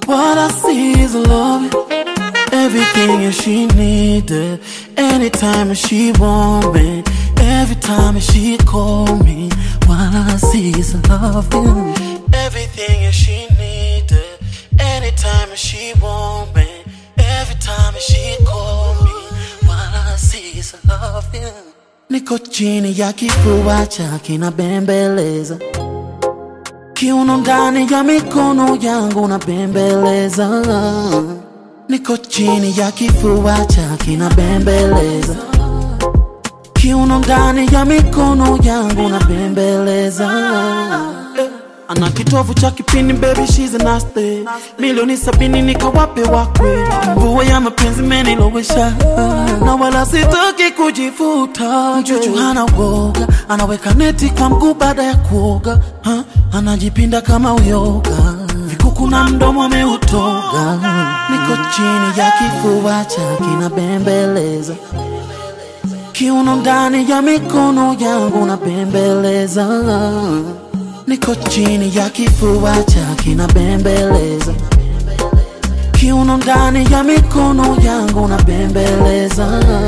What I see is love. Everything she needed. Anytime she want me. Every time she call me. What I see is love. Everything she needed. Anytime she want me. Every time she call me. What I see is love. Niko chini ya kifua chake na bembeleza kiuno ndani ya mikono yangu na bembeleza niko chini ya kifua chake na bembeleza kiuno ndani ya mikono yangu na bembeleza ana kitovu cha kipini baby she's a nasty milioni sabini nikawape wakwe mvua ya mapenzi menilowesha na wala sitaki kujifuta mchuchu hana woga anaweka neti kwa mguu baada ya kuoga ha? anajipinda kama uyoga vikuku na mdomo ameutoga niko chini ya kifua chake na bembeleza kiuno ndani ya mikono yangu na bembeleza niko chini ya kifua chake na bembeleza kiuno ndani ya mikono yangu na bembeleza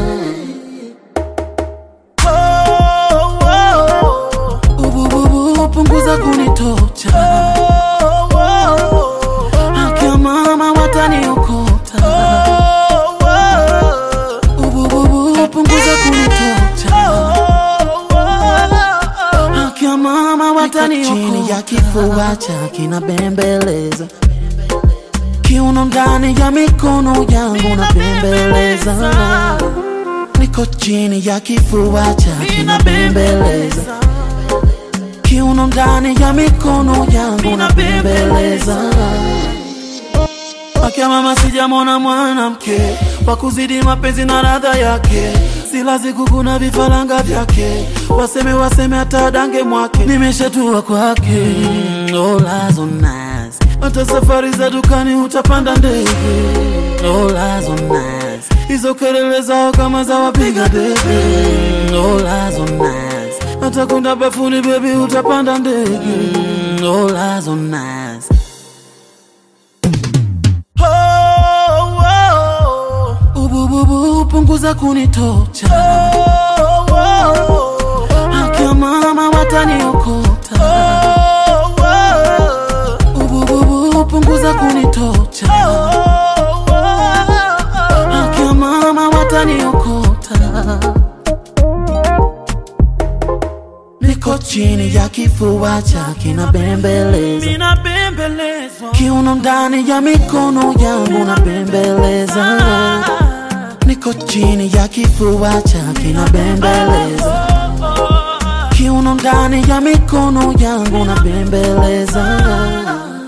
Oh, oh, oh. Ubububu, punguza kunitocha akia mama wataniokota Ubububu, punguza kunitocha akia mama wataniokota chini ya kifua chake na bembeleza kiuno ndani ya mikono yangu na bembeleza niko chini ya kifua chake na bembeleza kiuno ndani ya mikono yangu na bembeleza akia mama sijamona mwanamke wa kuzidi mapenzi na radha yake silazi kukuna vifaranga vyake waseme waseme hata dange mwake nimeshatua kwake mm, olazo nice. hata safari za dukani utapanda ndege olazo nice. hizo kelele zao kama za wapiga debe mm, olazo nice. hata kwenda bafuni bebi utapanda ndege mm, olazo nice. Oh, oh, oh. Ubububu, punguza kunitocha akia mama wataniokota Ubububu, punguza kunitocha akia mama wataniokota niko chini ya kifua chake na bembeleza kiuno ndani ya mikono yangu na bembeleza niko chini ya kifua chake na bembeleza kiuno ndani ya mikono yangu na bembeleza